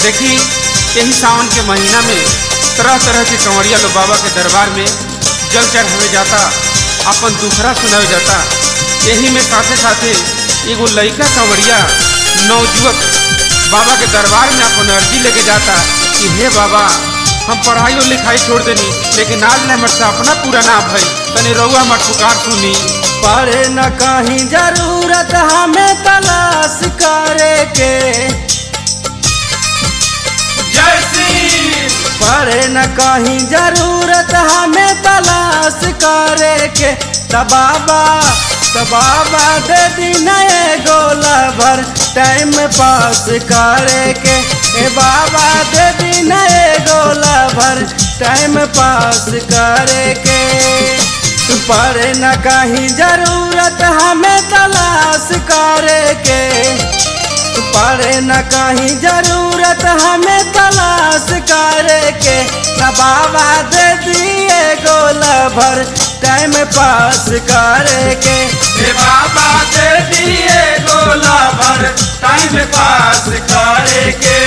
देखी यही सावन के महीना में तरह तरह के कंवरिया लोग बाबा के दरबार में जल चढ़ावे जाता अपन दुखरा सुनावे जाता यही में साथे साथे एगो लड़का कंवरिया नवजुवक बाबा के दरबार में अपन अर्जी लेके जाता कि हे बाबा हम पढ़ाई और लिखाई छोड़ देनी लेकिन आज न हमर सपना पूरा ना भई तनी रउआ हमर पुकार सुनी पढ़े न कहीं जरूरत हमें तलाश करे के जय श्री पढ़े न कहीं जरूरत हमें तलाश करे के त बाबा त बाबा दे दी नए गोला भर टाइम पास करे के ए बाबा दे दी नए गोला भर टाइम पास करे के पढ़े न कहीं जरूरत हमें तलाश करे के पढ़े न कहीं जरूरत हमें तलाश करे के न बाबा दे दिए गोला भर टाइम पास करे के हे बाबा दे दिए गोला भर टाइम पास करे के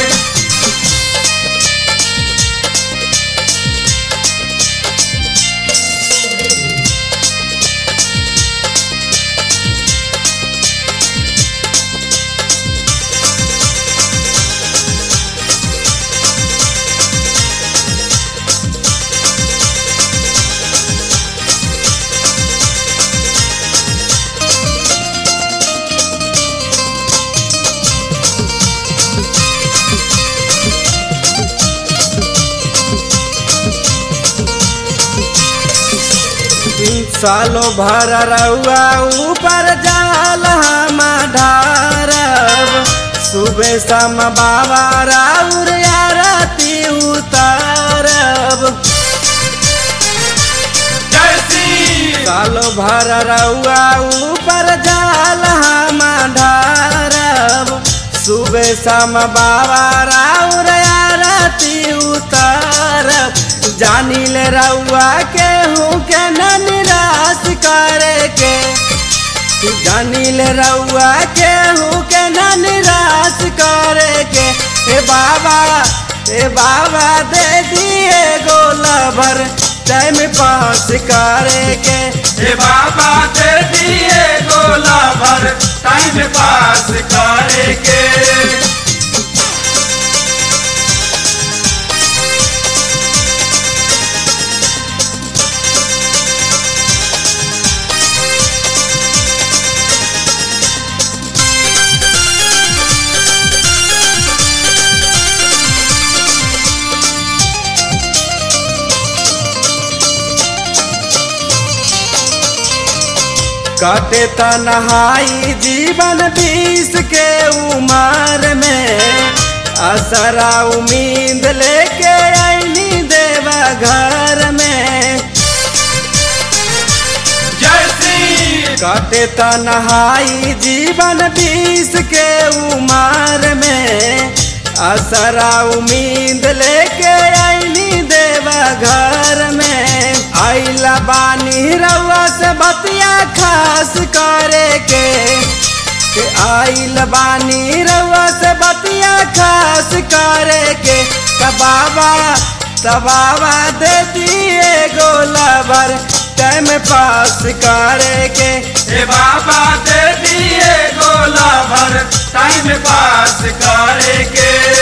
सालो भर रउआ ऊपर जाल हम ढारब सुबह शाम बाबा राउर आरती उतारब जय श्री सालो भर रउआ ऊपर जाल हम ढारब सुबह शाम बाबा राउर आरती उतारब जानी ले रउआ के हूँ के न निराश करे के जानी ले रउआ के हूँ के न निराश करे के हे बाबा हे बाबा दे दिए गोला भर टाइम पास करे के हे बाबा दे दिए गोला भर टाइम पास करे के काटे तनहाई जीवन बीस के उम्र में असरा उम्मीद लेके आईनी देवा घर में जय श्री काटे तनहाई जीवन बीस के उम्र में असरा उम्मीद लेके आईनी देवा घर में आइला बानी रउआ से बतिया खास करे के के आइल बानी रउआ से बतिया खास करे के त बाबा त बाबा दे दिए गोला भर टाइम पास करे के हे बाबा दे दिए गोला भर टाइम पास करे के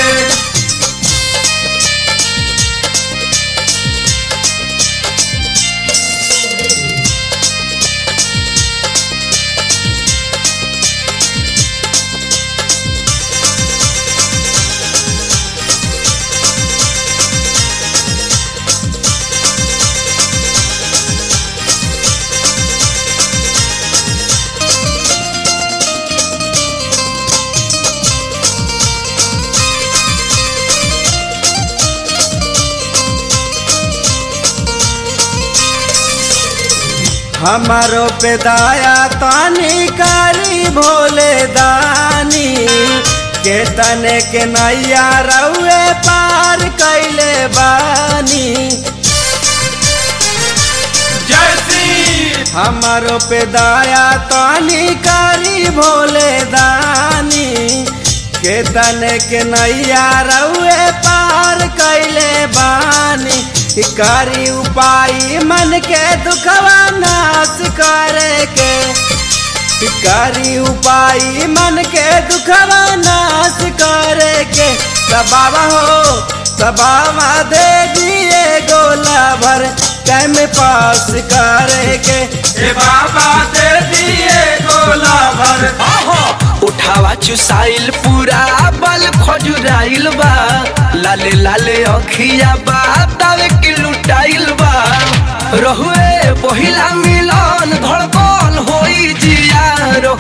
हमारो पे दाया तानी कारी भोले दानी के तने के नैया रउए पार कैले बानी जय श्री हमारो पे दाया तानी कारी भोले दानी केतन के नैया रउए पार कैले बानी करी उपाय मन के दुखवा नाश करे के करी उपाय मन के दुखवा नाश करे के सब बाबा हो सब बाबा दे दिए गोला भर टाइम पास करे के ए बाबा दे दिए गोला भर उठावा चुसाइल पूरा बल खजुराइल बा लाले लाले अखिया बा तावे की लुटाइल बा रहुए पहिला मिलन धड़कन होई जिया